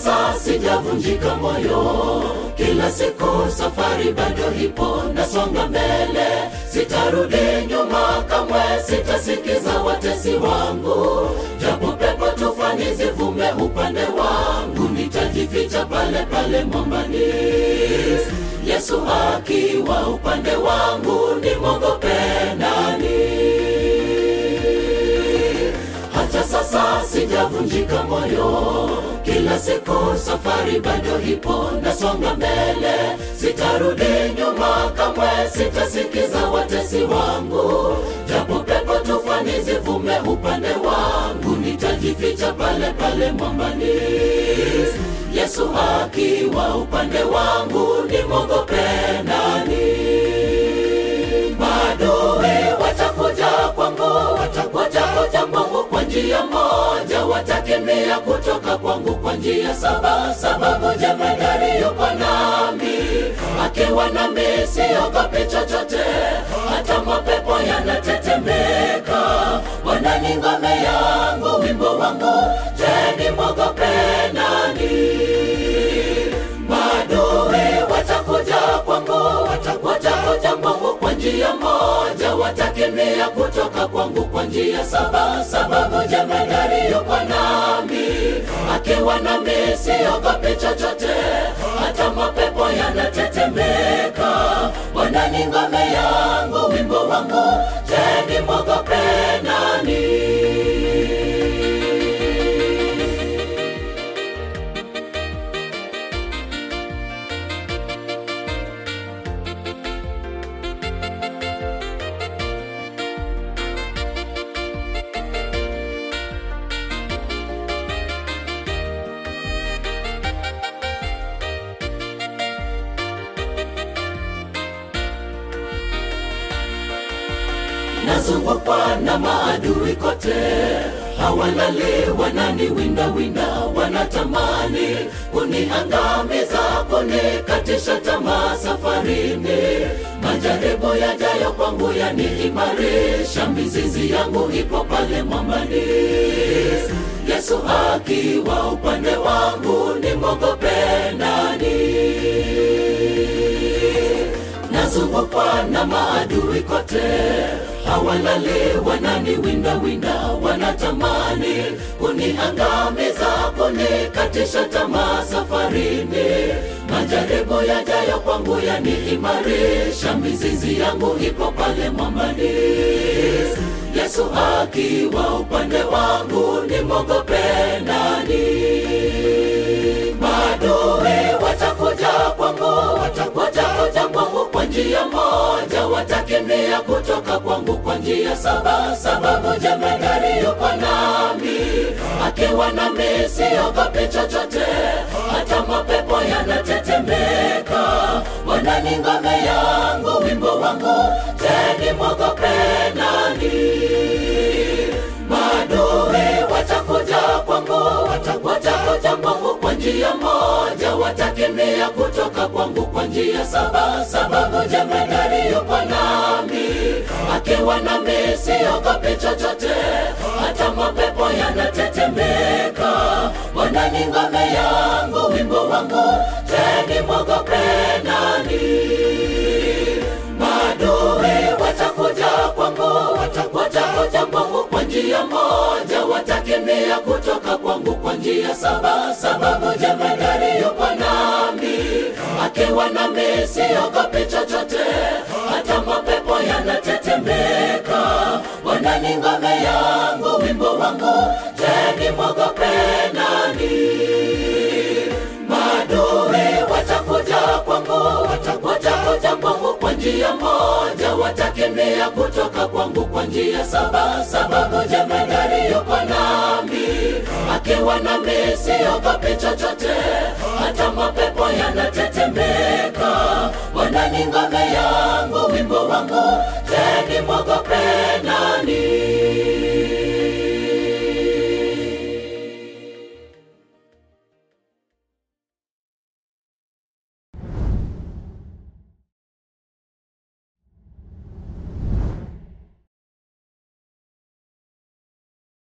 sasa sijavunjika moyo, kila siku safari bado ipo, nasonga mbele, sitarudi nyuma kamwe, sitasikiza watesi wangu, japo pepo tufani zivume upande wangu, nitajificha pale pale mwambani. Yesu akiwa upande wangu, nimwogope nani? hata sasa sijavunjika moyo, kila siku safari bado ipo, nasonga mbele, sitarudi nyuma kamwe, sitasikiza watesi wangu, japo pepo tufani zivume upande wangu, nitajificha pale pale mwambani. Yesu akiwa upande wangu, nimwogope nani? Maadui watakuja kwangu, watakuja kuja kwangu kwa njia moja, watakimbia kutoka kwangu kwa njia saba, sababu jemadari yuko nami, akiwa nami siogopi chochote, hata mapepo yanatetemeka. Bwana ni ngome yangu, wimbo wangu, je, nimwogope nani? Maadui watakuja kwangu, watakuja kuja kwangu kwa njia moja, watakimbia kutoka kwangu kwa njia saba, sababu jemadari yuko nami, akiwa nami siogopi chochote, hata mapepo yanatetemeka. Bwana ni ngome yangu, wimbo wangu, je, nimwogope nani? nazungukwa na maadui kote, hawalali, wanani winda winda, wanatamani kuniangamiza, kunikatisha tamaa safarini. Majaribu yajayo kwangu yaniimarisha, mizizi yangu ipo pale mwambani. Yesu akiwa upande wangu, nimwogope nani? nazungukwa na maadui kote, hawalali, wanani winda winda, wanatamani kuniangamiza, kunikatisha tamaa safarini. Majaribu yajayo kwangu yaniimarisha, mizizi yangu ipo pale mwambani. Yesu akiwa upande wangu, nimwogope nani? Maadui watakuja kwangu, watakuja kuja kwangu kwa njia moja, watakimbia kutoka kwangu kwa njia saba, sababu jemadari yuko nami, akiwa nami siogopi chochote, hata mapepo yanatetemeka. Bwana ni ngome yangu, wimbo wangu, je, nimwogope nani? Maadui watakuja kwangu, watakuja kuja kwangu kwa njia moja, watakimbia kutoka kwangu kwa njia saba, sababu jemadari yuko nami, akiwa nami siogopi chochote, hata mapepo yanatetemeka. Bwana ni ngome yangu, wimbo wangu, je, nimwogope nani? Maadui watakuja kwangu, watakuja kuja kwangu kwa njia moja, watakimbia kutoka kwangu kwa njia saba, sababu jemadari yuko nami, akiwa nami siogopi chochote, hata mapepo yanatetemeka. Bwana ni ngome yangu, wimbo wangu, je, nimwogope nani? Maadui watakuja kwangu, watakuja kuja kwangu kwa njia moja, watakimbia kutoka kwangu kwa njia saba, sababu jemadari yuko nami, akiwa nami siogopi chochote, hata mapepo yanatetemeka. Bwana ni ngome yangu, wimbo wangu, je, nimwogope nani?